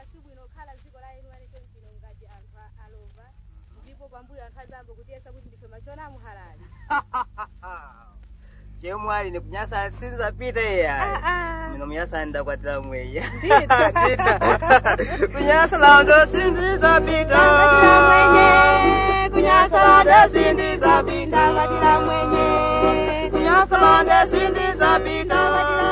sibwino kukhala dziko la enu anichonchino ngati anthu a- alova ndipo pambuyo anthu azambo kutiyesa kuti ndife machona muhalali chemwali nikunyasa sinzapita iya Ah, ah. mino muyasa ndakwatira mweya Ndithu. kunyasa lando sindizapita Ndakwatira mwenye, kunyasa lando sindizapita ndakwatira mwenye kunyasa lando sindizapita